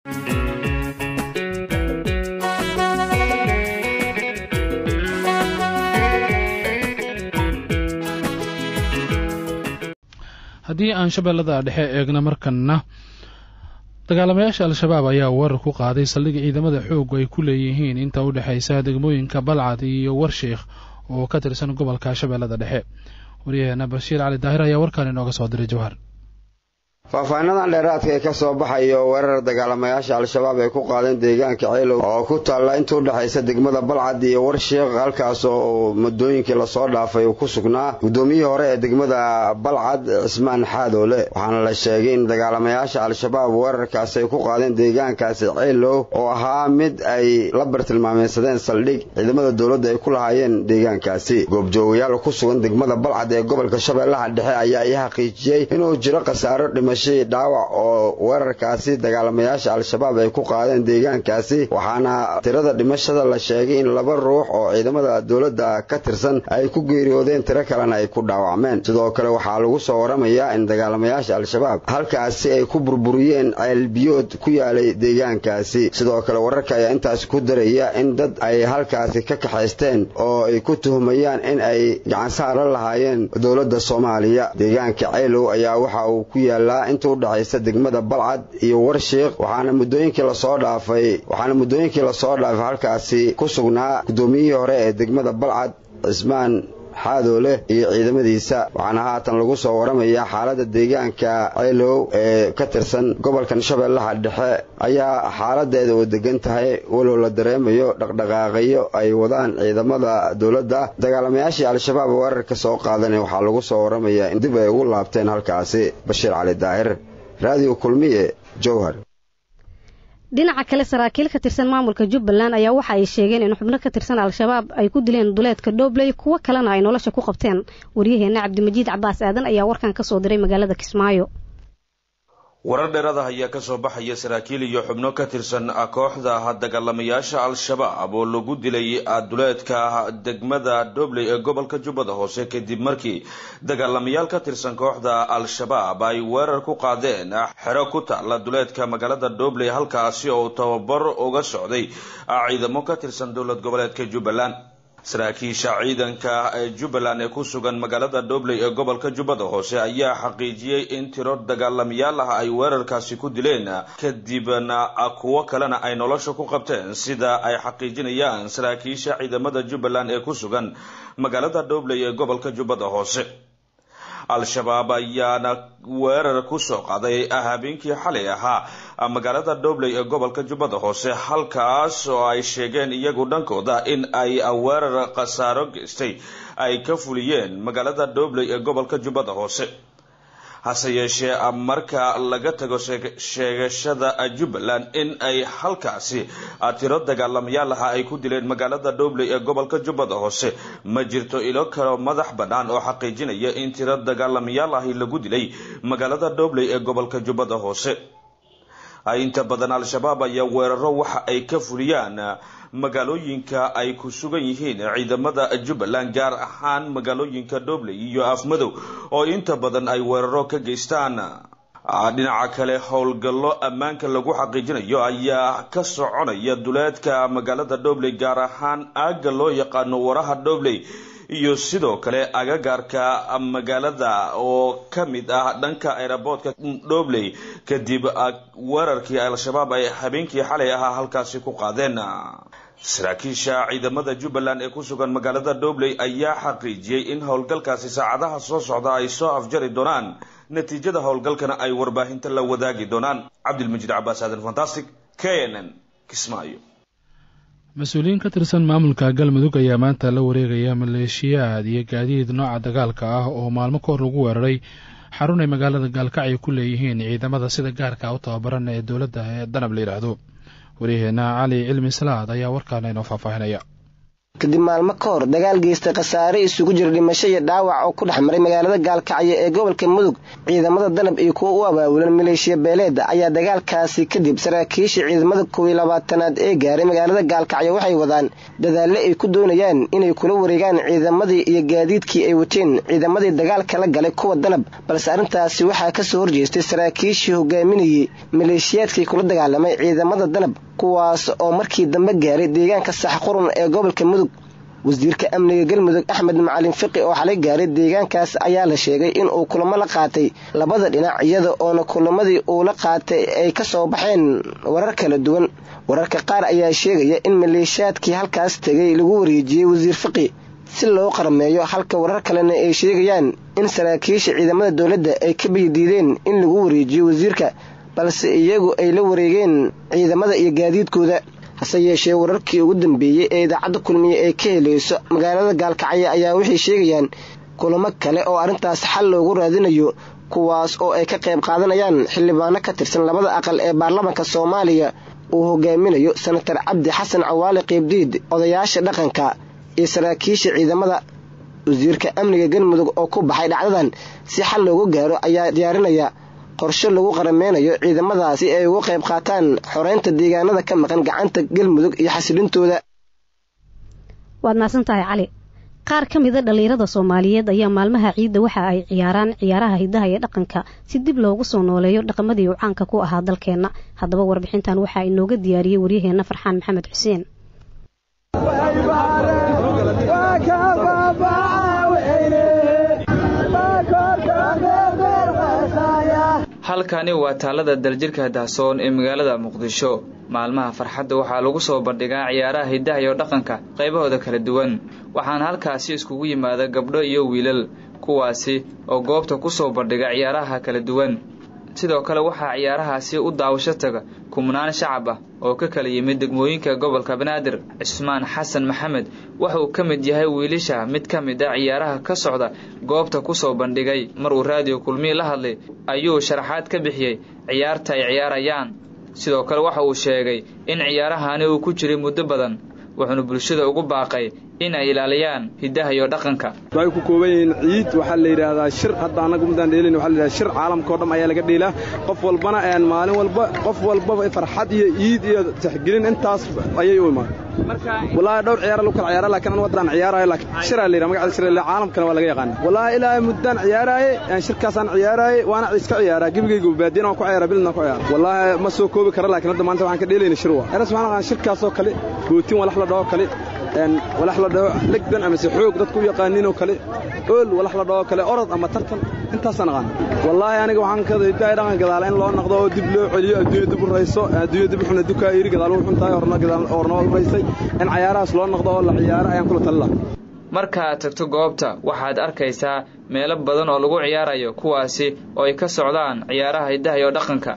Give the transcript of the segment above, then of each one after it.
haddii aan shabeellada dhexe eegna markanna dagaalamayaasha al-shabaab ayaa weerar ku qaaday saldhig ciidamada xooggu ay ku leeyihiin inta u dhexaysa degmooyinka balcad iyo warsheikh oo ka tirsan gobolka shabeellada dhexe waryaheena bashiir cali daahir ayaa warkaan inooga soo diray jawhar faahfaahinadan dheeraadka ee ka soo baxayo weerar dagaalamayaasha al-shabaab ay ku qaadeen deegaanka ceylow oo ku taalla inta u dhexaysa degmada balcad iyo warsheekh halkaas oo muddooyinkii lasoo dhaafay uu ku sugnaa guddoomiyihii hore ee degmada balcad cismaan xaadoole waxaana la sheegay in dagaalamayaasha al-shabaab weerarkaasi ay ku qaadeen deegaankaasi ceylow oo ahaa mid ay la bartilmaameysadeen saldhig ciidamada dowladda ay ku lahaayeen deegaankaasi goobjoogayaal ku sugan degmada balcad ee gobolka shabeellaha dhexe ayaa ii xaqiijiyey inuu jiro khasaaro dhimasho dhaawac oo weerarkaasi dagaalamayaasha al-shabaab ay ku qaadeen deegaankaasi waxaana tirada dhimashada la sheegay in laba ruux oo ciidamada dowladda ka tirsan ay ku geeriyoodeen tiro kalena ay ku dhaawacmeen sidoo kale waxaa lagu soo waramayaa in dagaalamayaasha al-shabaab halkaasi ay ku burburiyeen ceelbiyood ku yaalay deegaankaasi sidoo kale wararka ayaa intaasi ku daraya in dad ay halkaasi ka kaxaysteen oo ay ku tuhumayaan in ay gacansaara lahaayeen dowladda soomaaliya deegaanka ceylow ayaa waxa uu ku yaalaa inta u dhexaysa degmada balcad iyo warsheikh waxaana muddooyinkii lasoo dhaafay waxaana muddooyinkii lasoo dhaafay halkaasi ku sugnaa guddoomiyihii hore ee degmada balcad cismaan xaadoole iyo ciidamadiisa waxaana haatan lagu soo waramayaa xaaladda deegaanka ceylow ee ka tirsan gobolkan shabeellaha dhexe ayaa xaaladeeda oo degan tahay walow la dareemayo dhaqdhaqaaqayo ay wadaan ciidamada dowladda dagaalamayaashii al-shabaab weerarka soo qaadana waxaa lagu soo waramayaa in dib ay ugu laabteen halkaasi bashiir cali daahir raadiyo kulmiye jowhar dhinaca kale saraakiil ka tirsan maamulka jubbaland ayaa waxa ay sheegeen in xubno ka tirsan al-shabaab ay ku dileen duleedka dhobley kuwo kalena ay nolosha ku qabteen waryaheena cabdimajiid cabaas aadan ayaa warkan ka soo diray magaalada kismaayo warar dheeraada ayaa kasoo baxaya saraakiil iyo xubno ka tirsan kooxda dagaalamayaasha al-shabaab oo lagu dilay duleedka degmada dhobley ee gobolka jubbada hoose kadib markii dagaalamayaal ka tirsan kooxda al-shabaab ay weerar ku qaadeen xero ku taala duleedka magaalada dhobley halkaasi oo tababar uga socday ciidamo ka tirsan dowlad goboleedka jubbaland saraakiisha ciidanka jubbaland ee ku sugan magaalada dhobley ee gobolka jubbada hoose ayaa xaqiijiyey in tiro dagaalamayaal ah ay weerarkaasi ku dileen kadibna kuwo kalena ay nolosha ku qabteen sida ay xaqiijinayaan saraakiisha ciidamada jubbaland ee ku sugan magaalada dhobley ee gobolka jubbada hoose al-shabaab ayaana weerar kusoo qaaday habeenkii xalay ahaa magaalada dhobley ee gobolka jubbada hoose halkaas oo ay sheegeen iyagu dhankooda in ay weerar khasaaro geystay ay ka fuliyeen magaalada dhobley ee gobolka jubbada hoose hase yeeshee marka laga tago sheegashada jubbaland in ay halkaasi tiro dagaalamayaal aha ay ku dileen magaalada dhobley ee gobolka jubbada hoose ma jirto ilo kalo madax bannaan oo xaqiijinaya in tiro dagaalamayaal ahi lagu dilay magaalada dhobley ee gobolka jubbada hoose inta badan al-shabaab ayaa weeraro waxa ay ka fuliyaan magaalooyinka ay ku sugan yihiin ciidamada jubbaland gaar ahaan magaalooyinka dhobley iyo afmadow oo inta badan ay weeraro ka geystaan dhinaca kale howlgallo ammaanka lagu xaqiijinayo ayaa ka soconaya duleedka magaalada dhobley gaar ahaan aagga loo yaqaano waraha dhobley iyo sidoo kale agagaarka magaalada oo ka mid ah dhanka aeroboortka dhobley kadib weerarkii al-shabaab ay habeenkii xalay ahaa halkaasi ku qaadeen saraakiisha ciidamada jubbaland ee ku sugan magaalada dhobley ayaa xaqiijiyey in howlgalkaasi saacadaha soo socda ay soo afjari doonaan natiijada howlgalkana ay warbaahinta la wadaagi doonaan cabdilmajiid cabaas aadan fantastic k n n kismaayo mas-uuliyiin ka tirsan maamulka galmudug ayaa maanta la wareegaya maleeshiyaad iyo gaadiid nooca dagaalka ah oo maalmo ka hor lagu weeraray xarun ay magaalada gaalkacyo ku leeyihiin ciidamada sida gaarka u tababaran ee dowladda ee danab la yidhaahdo waryaheena cali cilmi salaad ayaa warkaana inoo faahfaahinaya kadib maalmo ka hor dagaal geystay khasaare isugu jira dhimasho iyo dhaawac oo ku dhex maray magaalada gaalkacyo ee gobolka mudug ciidamada danab iyo kuwa u abaabulan maleeshiya beeleed ayaa dagaalkaasi kadib saraakiisha ciidamada kow iyo labaatanaad ee gaaray magaalada gaalkacyo waxay wadaan dadaalle ay ku doonayaan inay kula wareegaan ciidamadii iyo gaadiidkii ay wateen ciidamadii dagaalka la galay kuwa danab balse arrintaasi waxaa kasoo horjeestay saraakiishii hogaaminayay maleeshiyaadkii kula dagaalamay ciidamada danab kuwaas oo markii dambe gaaray deegaanka saxqurun ee gobolka mudug wasiirka amniga galmudug axmed macalin fiqi oo xalay gaaray deegaankaas ayaa la sheegay inuu kulamo la qaatay labada dhinac iyada oona kulamadii uu la qaatay ay ka soo baxeen warar kala duwan wararka qaar ayaa sheegaya in maleeshiyaadkii halkaas tegay lagu wareejiyey wasiir fiqi si loo qarmeeyo halka warar kalena ay sheegayaan in saraakiisha ciidamada dowladda ay ka biydiideen in lagu wareejiyo wasiirka balse iyagu ay la wareegeen ciidamada iyo gaadiidkooda hase yeeshee wararkii ugu dambeeyey ee idaacadda kulmiye ee ka helayso magaalada gaalkacyo ayaa waxay sheegayaan kulamo kale oo arrintaas xal loogu raadinayo kuwaas oo ay ka qayb qaadanayaan xildhibaano ka tirsan labada aqal ee baarlamaanka soomaaliya uu hogaaminayo senatar cabdi xasan cawaale qiibdiid odayaasha dhaqanka iyo saraakiisha ciidamada wasiirka amniga galmudug oo ku baxay dhacdadan si xal loogu gaaro ayaa diyaarinaya qorshe lagu qarameynayo ciidamadaasi ay uga qayb qaataan xoreynta deegaanada ka maqan gacanta galmudug iyo xasilintooda waad mahadsan tahay cali qaar ka mida dhallinyarada soomaaliyeed ayaa maalmaha ciidda waxa ay ciyaaraan ciyaaraha hidaha iyo dhaqanka si dib loogu soo nooleeyo dhaqamadii uu caanka ku ahaa dalkeenna haddaba warbixintan waxaa inooga diyaariyey waryaheenna farxaan maxamed xuseen halkani waa taalada daljirka dahsoon ee magaalada muqdisho maalmaha farxadda waxaa lagu soo bandhigaa ciyaaraha hidaha iyo dhaqanka qaybahooda kala duwan waxaana halkaasi iskugu yimaada gabdho iyo wiilal kuwaasi oo goobta ku soo bandhiga ciyaaraha kala duwan sidoo kale waxaa ciyaarahaasi u daawasho taga kumnaan shacab ah oo ka kala yimid degmooyinka gobolka banaadir cismaan xasan maxamed waxa uu ka mid yahay wiilasha mid ka mid a ciyaaraha ka socda goobta ku soo bandhigay mar uu raadiyo kulmii la hadlay ayuu sharaxaad ka bixiyey ciyaarta ay ciyaarayaan sidoo kale waxa uu sheegay in ciyaarahani uu ku jiray muddo badan wuxuuna bulshada ugu baaqay in ay ilaaliyaan hidaha iyo dhaqanka waxay ku kooban yihiin ciid waxaa la yidhaahdaa shir hadda annagu midaan dheelin waxa la yidhahdaa shir caalamka oo dham ayaa laga dheelaa qof walbana een maalin walba qof walbaba farxad iyo ciid iyo tixgelin intaas ayay u imaan wallaahi dhowr ciyaara lagu kala ciyaara laakiin anu waddaan ciyaaraayo laakiin shiraa la yidhaha magacda shir la caalamkana waa laga yaqaana wallaahi ilaahay muddaan ciyaaraaye shirkaasaan ciyaaraaye waana iska ciyaaraa gebigayga baadiyana waan ku ciyaara bilidna ku ciyaara wallaahi ma soo koobi kara laakiin hadda maanta waxaan ka dheelayna shir waa eras waxaan aqaan shirkaasoo kale bootin walax la dhaho kale walax la dhaho legdan amase xoog dadku u yaqaaninoo kale ool walax la dhaho kale orod ama tartan intaasaan aqaan wallaahi aniga waxaan ka hidaaya dhaqan gadaala in loo noqdo oo dib loo celiyo adduunya dib u rayso adduunya dib uxuna dukaa iri gadaal u xun tahay horna gadaal horna u raysay in cayaarahaas loo noqdo oo la ciyaaro ayaan kula talila markaad tagto goobta waxaad arkaysaa meelo badan oo lagu ciyaarayo kuwaasi oo ay ka socdaan ciyaaraha hidaha iyo dhaqanka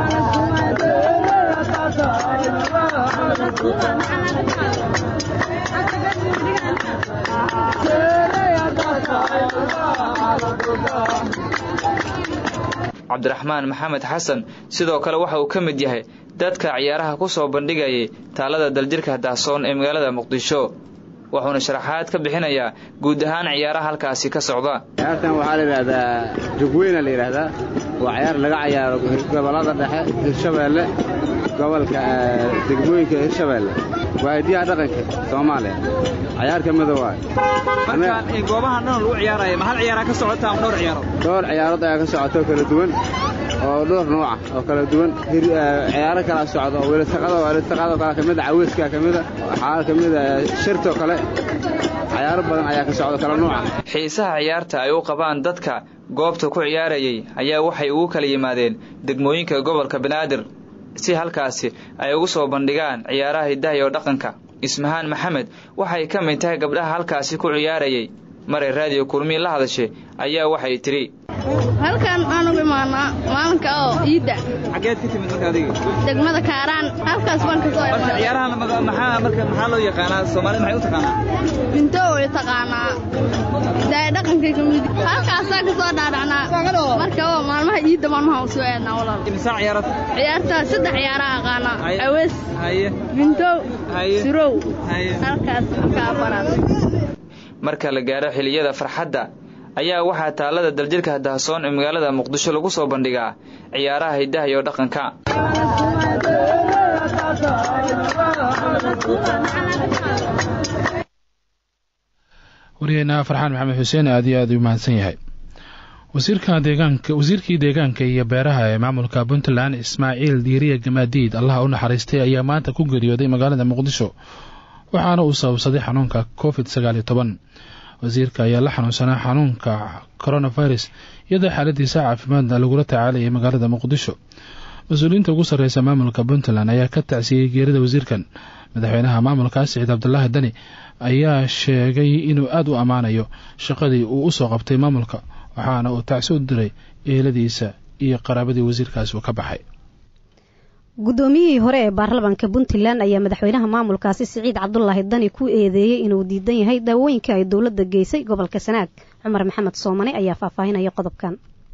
cabdiraxmaan maxamed xasan sidoo kale waxa uu ka mid yahay dadka ciyaaraha ku soo bandhigayay taalada daljirka dahsoon ee magaalada muqdisho wuxuuna sharaxaad ka bixinayaa guud ahaan ciyaaraha halkaasi ka socda ciyaartan waxaa la yidhaahdaa jugweyna la yidhaahdaa waa ciyaar laga cayaaro gobollada dhexe hirshabeelle gobolka degmooyinka hirshabeelle waa hidiyaha dhaqanka soomaaliya cayaar ka mida waay goobahan dhan lagu ciyaaraya ma hal ciyaaraa ka socota ama dhowr ciyaaro dhowr ciyaarood ayaa ka socota oo kala duwan oo dhowr nooca oo kala duwan ciyaaro kala socda oo welisaqada welisaqadoo kale kamida caweyskaa kamida waxaa kamida shirtoo kale cayaaro badan ayaa ka socda kala nooca xiisaha ciyaarta ay u qabaan dadka goobta ku ciyaarayay ayaa waxay ugu kala yimaadeen degmooyinka gobolka banaadir si halkaasi ay ugu soo bandhigaan ciyaaraha hidaha iyo dhaqanka ismahaan maxamed waxay ka mid tahay gabdhaha halkaasi ku ciyaarayay maray raadiyo kulmiyi la hadashay ayaa waxay tidhi halkan aan ugu imaanaa maalinka oo iidda xageed ka timid marka adiga degmada kaaraan halkaas baan ka soo marka ciyaarahan maxaa marka maxaa loo yaqaanaa soomaalida maxay u taqaanaa binto way taqaanaa daaya dhaqankay ka mid halkaasaan ka soo dhaadhacnaa marka oo maalmaha iidda maalmaha u soo aadnaa walaal imsaa ciyaarad ciyaartaa saddex ciyaaraha aqaanaa awees haye binto haye surow haye halkaas kaa baraad marka la gaaro xiliyada farxadda ayaa waxaa taalada daljirka dahsoon ee magaalada muqdisho lagu soo bandhigaa ciyaaraha hiddaha iyo dhaqanka waryaheena farxaan maxamed xuseen aad iyo aad u mahadsan yahay wasiirka deegaanka wasiirkii deegaanka iyo beeraha ee maamulka puntland ismaaciil diiriya gamaadiid allaha u naxariistay ayaa maanta ku geeriyooday magaalada muqdisho waxaana uu sababsaday xanuunka covid sagaal iyo toban wasiirka ayaa la xanuunsanaa xanuunka coronavirus iyadoo xaaladiisa caafimaadna lagula tacaalayay magaalada muqdisho mas-uuliyiinta ugu sarreysa maamulka puntland ayaa ka tacsiyey geerida wasiirkan madaxweynaha maamulkaas siciid cabdulaahi dani ayaa sheegay inuu aada u ammaanayo shaqadii uu usoo qabtay maamulka waxaana uu tacsi u diray eeladiisa iyo qaraabadii wasiirkaasi uu ka baxay guddoomiyihii hore ee baarlamaanka puntland ayaa madaxweynaha maamulkaasi siciid cabdulaahi dani ku eedeeyey inuu diidan yahay daawooyinka ay dowladda geysay gobolka sanaag cumar maxamed soomane ayaa faahfaahinaya qodobkan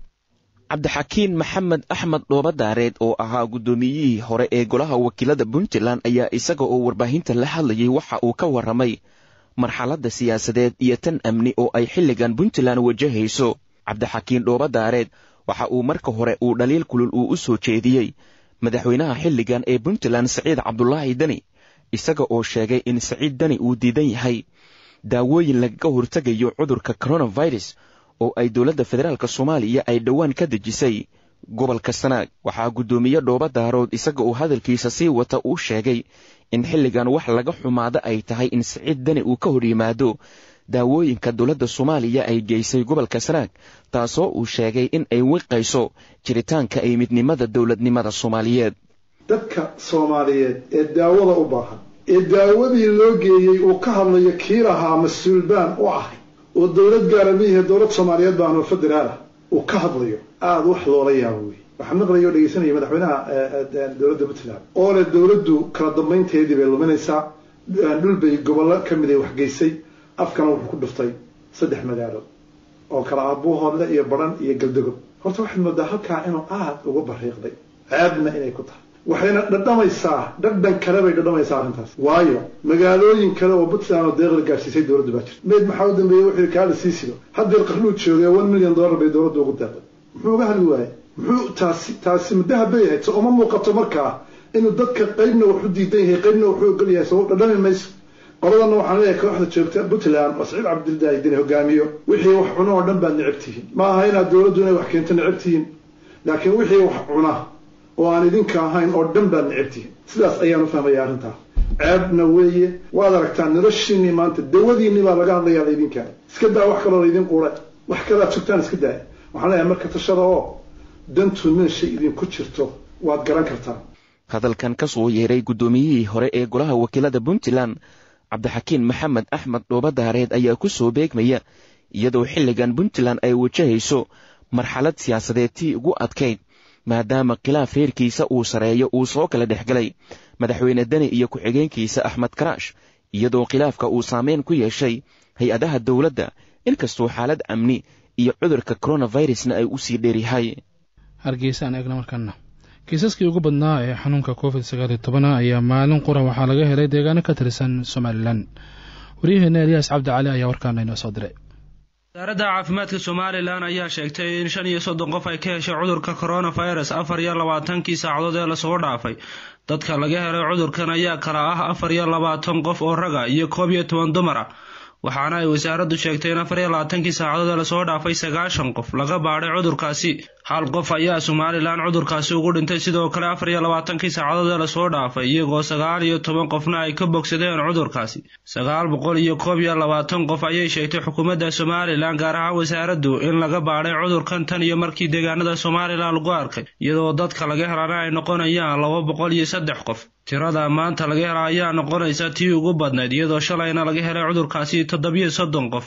cabdixakiin maxamed axmed dhoobadaareed oo ahaa guddoomiyihii hore ee golaha wakiilada puntland ayaa isaga oo warbaahinta la hadlayay waxa uu ka warramay marxaladda siyaasadeed iyo tan amni oo ay xilligan puntland wajahayso cabdixakiin dhoobadaareed waxa uu marka hore uu dhaliil kulul uu u soo jeediyey madaxweynaha xilligan ee puntland siciid cabdulaahi deni isaga oo sheegay in siciid deni uu diidan yahay daawooyin lagaga hortegayo cudurka coronavirus oo ay dowladda federaalk soomaaliya ay dhowaan ka dejisay gobolka sanaag waxaa guddoomiye dhooba daarood isaga oo hadalkiisa sii wata uu sheegay in xilligan wax laga xumaado ay tahay in siciid deni uu ka hor yimaado daawooyinka dowladda soomaaliya ay geysay gobolka sanaag taasoo uu sheegay in ay wiqayso jiritaanka ay midnimada dowladnimada soomaaliyeed dadka soomaaliyeed ee daawada u baahan ee daawadii loo geeyey uu ka hadlayo kii lahaa mas-uul baan u ahay oo dowlad gaara miihe dowlad soomaaliyeed baan oo federaal ah uu ka hadlayo aada wax loola yaabo wey waxaa maqlaya oo dhegeysanaya madaxweynaha dowladda puntland oo leh dowladdu kala dambaynteedii bay luminaysaa dhul bay gobollo ka mid ay waxgeysay afkana wuxuu ku dhuftay saddex magaalo oo kala aabuuhoodle iyo baran iyo galdagob horta waxaad moodaa halkaa inuu aada uga bariiqday ceebna inay ku tahay waxayna dhadhamaysaa dhadhan kale bay dhadhamaysaa arrintaas waayo magaalooyin kale oo puntland oo deeqla gaadhsiisay dowladdu baa jirta meyd maxaa u dambeeyey wuxuu yidhi kaala sii sido haddeer qarnuud joogay one million dollar bay dowladdu ugu deeqday muxuu uga hadli waayey muxuu taasi taasi muddaha bay ahayd so uma muuqato markaa inuu dadka qaybna wax u diidan yahay qaybna wuxuu ogol yahay so dhadhami mayso qoladana waxaan leeyahay kooxda joogta puntland oo saciid cabdildahi deni hogaamiyo wixii wax cuno oo dhan baad necab tihiin ma aha inaad dowladdu inay wax keento necab tihiin laakiin wixii wax cuna oo aan idinka ahayn oo dhan baad necab tihiin sidaas ayaan u fahmaya arrintaas ceebna weeye waad aragtaan noloshiinii maanta dawadiinii baa laga hadlayaa laydinkaa iska daa wax kaloo laydin quure wax kalaad sugtaan iska daaya waxaan leeyahay marka tashada oo dantu meeshay idinku jirto waad garan kartaan hadalkan ka soo yeeray guddoomiyihii hore ee golaha wakiilada puntland cabdixakiin maxamed axmed dhoobadaareed ayaa ku soo beegmaya iyadoo xilligan puntland ay wajahayso marxalad siyaasadeed tii ugu adkayd maadaama khilaaf reerkiisa uu sareeyo uu soo kala dhex galay madaxweyne deni iyo ku-xigeenkiisa axmed karaash iyadoo khilaafka uu saameyn ku yeeshay hay-adaha dowladda inkastoo xaalad amni iyo cudurka coronavirusna ay u sii dheeryahay hargeysa aan eegna markana kiisaskii ugu badnaa ee xanuunka covid sagaal iyo tobana ayaa maalin qura waxaa laga helay deegaano ka tirsan somalilan waryaheena eliyaas cabdi cali ayaa warkaana inoo soo diray wasaaradda caafimaadka somalilan ayaa sheegtay in shan iyo soddon qof ay ka heshay cudurka coronavirus afar iyo labaatankii saacadood ee lasoo dhaafay dadka laga helay cudurkan ayaa kala ah afar iyo labaatan qof oo raga iyo koob iyo toban dumar ah waxaana ay wasaaraddu sheegtay in afar iyo labaatankii saacadood ee lasoo dhaafay sagaashan qof laga baadhay cudurkaasi hal qof ayaa somalilan cudurkaasi ugu dhintay sidoo kale afar iyo labaatankii saacadood ee lasoo dhaafay iyagoo sagaal iyo toban qofna ay ka bogsadeen cudurkaasi sagaal boqol iyo koob iyo labaatan qof ayay sheegtay xukuumadda somalilan gaar ahaan wasaaraddu in laga baadhay cudurkan tan iyo markii deegaanada somalilan lagu arkay iyadoo dadka laga helana ay noqonayaan laba boqol iyo saddex qof tirada maanta laga hela ayaa noqonaysa tii ugu badnayd iyadoo shalayna laga helay cudurkaasi toddobiyo soddon qof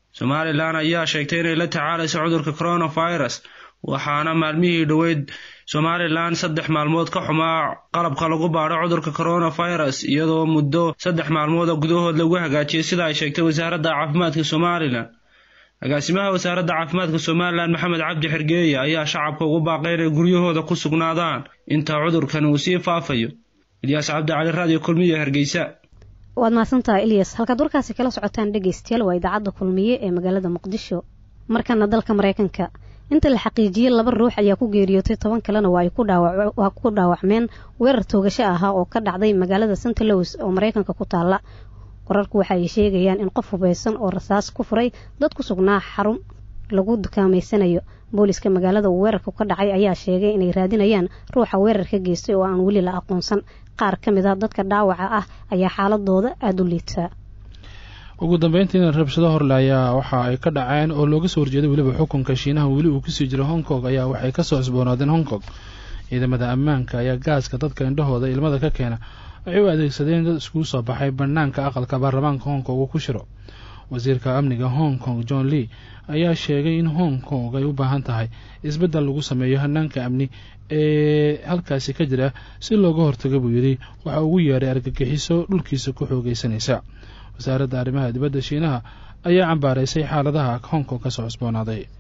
somalilan ayaa sheegtay inay la tacaalayso cudurka coronavirus waxaana maalmihii dhoweyd somalilan saddex maalmood ka xumaa qalabka lagu baadho cudurka coronavirus iyadoo muddo saddex maalmood oo gudahood lagu hagaajiyay sida ay sheegtay wasaaradda caafimaadka somalilan agaasimaha wasaaradda caafimaadka somalilan maxamed cabdi xergeeye ayaa shacabka ugu baaqay inay guryahooda ku sugnaadaan inta cudurkan uu sii faafayo ilyaas cabdi cali raadiyo kulmiye hargeysa waad mahadsantahay ilyas halkaad warkaasi kala socotaan dhegeystayaal waa idaacadda kulmiye ee magaalada muqdisho markana dalka mareykanka inta la xaqiijiyey laba ruux ayaa ku geeriyootay toban kalena waa ku dhaawacmeen weerar toogasho ahaa oo ka dhacday magaalada st louis oo mareykanka ku taala qorarku waxa ay sheegayaan in qof hubeysan oo rasaas ku furay dad ku sugnaa xarun lagu dukaameysanayo booliska magaalada uu weerarku ka dhacay ayaa sheegay inay raadinayaan ruuxa weerarka geystay oo aan weli la aqoonsan qaar ka mid a dadka dhaawaca ah ayaa xaaladooda aada u liitaa ugu dambeyntiina rabshado horle ayaa waxa ay ka dhaceen oo looga soo horjeeday weliba xukunka shiinaha weli uu kusii jiro hong kong ayaa waxay kasoo cusboonaadeen hong kong ciidamada ammaanka ayaa gaaska dadka indhahooda ilmada ka keena waxay u adeegsadeen dad iskugu soo baxay banaanka aqalka baarlamaanka hong kong uu ku shiro wasiirka amniga hong kong john lee ayaa sheegay in hong kong ay u baahan tahay isbeddel lagu sameeyo hanaanka amni ee halkaasi ka jira si looga hortago buu yidhi waxa ugu yeedhay argagixiso dhulkiisa ku xoogeysanaysa wasaaradda arrimaha dibadda shiinaha ayaa cambaaraysay xaaladaha hong kong ka soo cusboonaaday